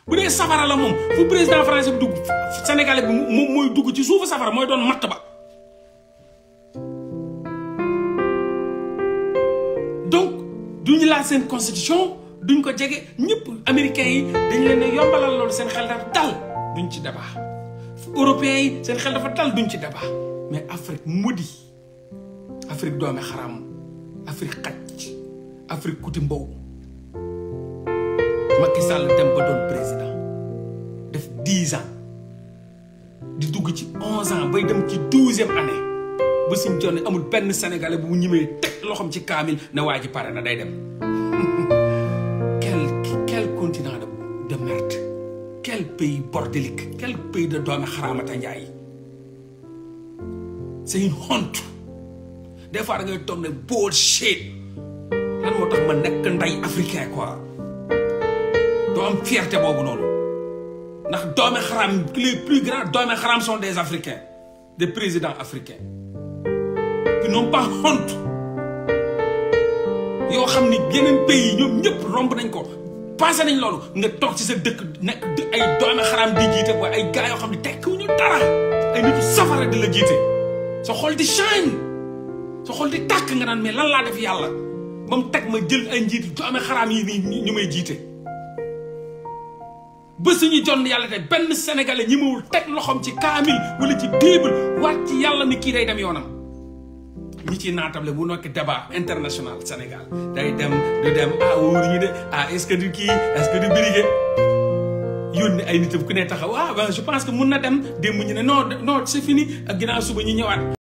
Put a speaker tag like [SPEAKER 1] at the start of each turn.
[SPEAKER 1] bu dee safara la moom fu président français bi dugg sénégalais bi moom mooy dugg ci suufu safara mooy doon matt ba donc duñu laal seen constitution duñ ko jege ñëpp américains yi dañ leen a yombalal loolu seen xel dafa dal duñ ci débat européens yi seen xel dafa dal duñ ci débat mais Afrique mudi Afrique doome xaram Afrique xaj Afrique kuti mbow Macky Sall dem ba doon président def dix ans di dugg ci onze ans bay dem ci douzième année ba suñ jonne amul benn sénégalais bu mu ñimee teg loxoom ci kaamil ne waa ji pare na day dem quel quel continent de de merde quel pays bordélique quel pays de doomi xaraamata njaay c'est une honte des fois da ngay toog ne bullshit lan moo tax ma nekk nday africain quoi doo am fierté boobu noonu ndax doomi xaraam les plus grands doomi xaraam sont des africains des présidents africains qui n'ont pas honte yoo xam ni yeneen pays yi ñoom ñëpp romb nañ ko passé nañ loolu nga toog ci sa dëkk nekk ay doomi xaraam di jiite booy ay gars yoo xam ne tekkiwuñu dara ay nitu safara di la jiite sa xol di shine sa xol di tàkk nga naan mais lan laa def yàlla ba mu teg ma jël ay njiit doomi xaraam yi nii ñu may jiite ba suñu jonn yàlla te benn sénégalais ñi mawul teg loxoom ci kaamil wala ci bible waat ci yàlla ni kii day dem yoonam ñi ci naatable bu nekk débat international Sénégal day dem du dem ah wóor ñu de ah est-ce que du kii est-ce que du birige yónni ay nitam ku ne taxaw ah ben je pense que mun na dem démb ñu ne non non c'est fini ak ginnaaw suba ñu ñëwaat